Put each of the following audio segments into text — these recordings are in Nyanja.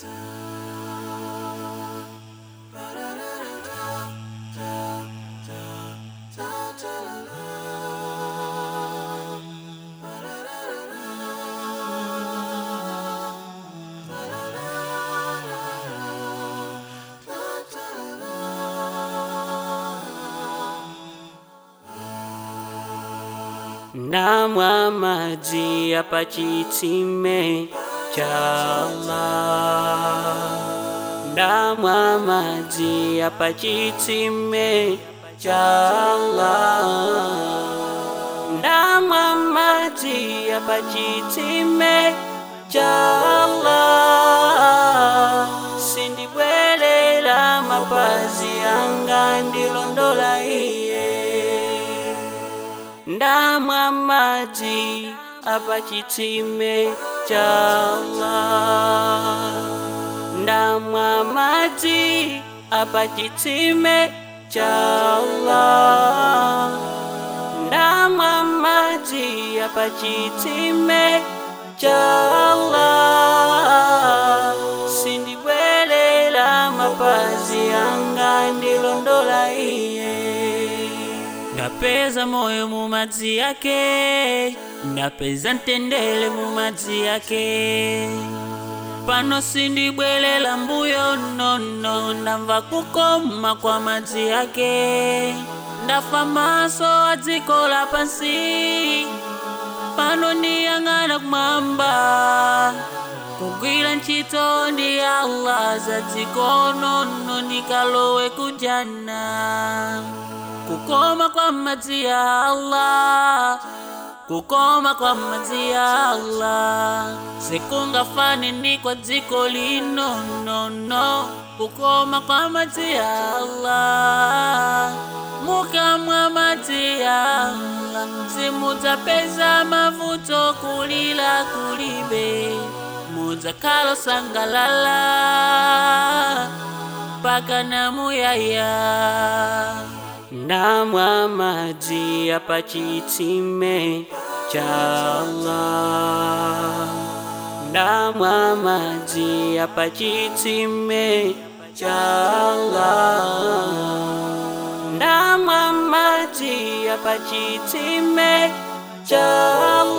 namwa maji hapa chitsime cha Allah. Namwa maji hapa chitsime cha Allah. Namwa maji hapa chitsime cha Allah. Sindibwelela mapazi anga ndilondola iye ndamwa maji apa chitsime cha Allah. ndamwa maji apa chitsime cha Allah. ndamwa maji apa chitsime cha Allah. sindibwelela mapazi anga ndilondola iye ndapeza moyo mu madzi yake ndapeza mtendere mu madzi yake pano sindibwelela mbuyo nono ndamva kukoma kwa madzi yake ndafa maso a dziko lapansi pano ndiyang'ana kumwamba kugwira ntchito ndi Allah za dziko nono ndikalowe kujana kukoma kwa madzi ya Allah kukoma kwa madzi ya Allah sikungafane ni kwa dziko lino nono kukoma kwa madzi ya Allah mukamwa madzi ya Allah simudzapeza mavuto kulila kulibe mudzakhala sangalala mpaka namuyaya ndamwa maji hapa chitsime cha Allah. ndamwa maji hapa chitsime cha Allah. ndamwa maji hapa chitsime cha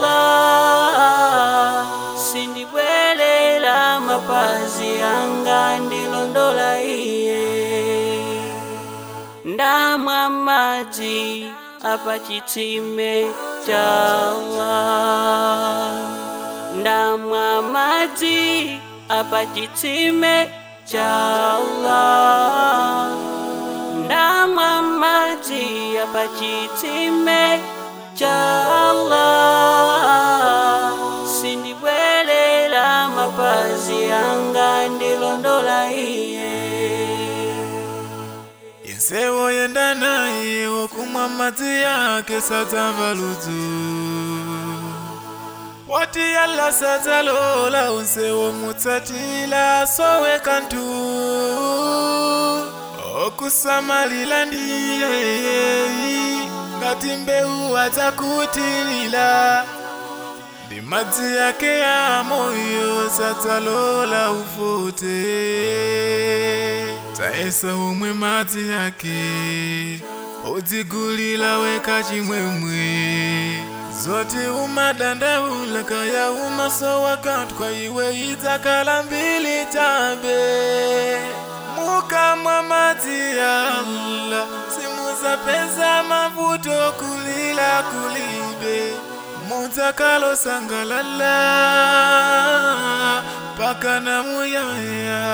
Allah. sindibwelela mapazi anga ndilondola iye ndamwa maji apa chitsime cha Allah. ndamwa maji apa chitsime cha Allah. ndamwa maji apa chitsime cha Allah. sindibwelela mapazi anga ndilondola iye Yensewo yenda naye okumwa madzi yake sadzamva ludzu wati yalla sadzalola onsewo mutsatila sowe kantu okusamalila ndiye ngati mbewu adzakutilila ndi madzi yake ya moyo sadzalola ufute taesa umwe madzi yake udzigulila weka chimwemwe zoti umadandaula kaya umasowa kanthu kwa iwe idzakhala mbili chabe mukamwa madzi ya Allah simudzapeza mavuto kulila kulibe mudzakalo sangalala mpaka namuyaya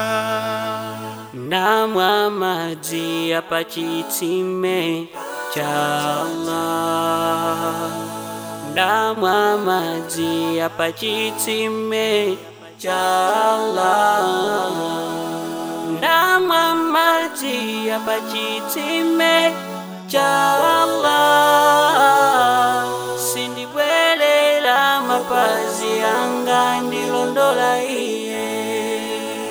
ndamwa maji hapa chitsime cha Allah. ndamwa maji hapa chitsime cha Allah. ndamwa maji hapa chitsime cha Allah. sindibwelela mapazi anga ndilondola iye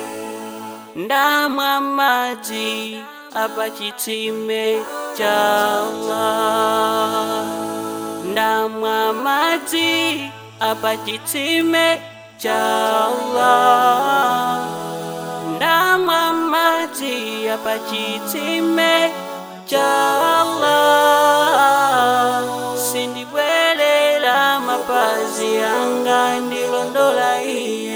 ndamwa maji apa chitsime cha Allah. ndamwa maji apa chitsime cha Allah. madzi apa chitsime cha Allah sindibwerera mapazi anga ndilondola iye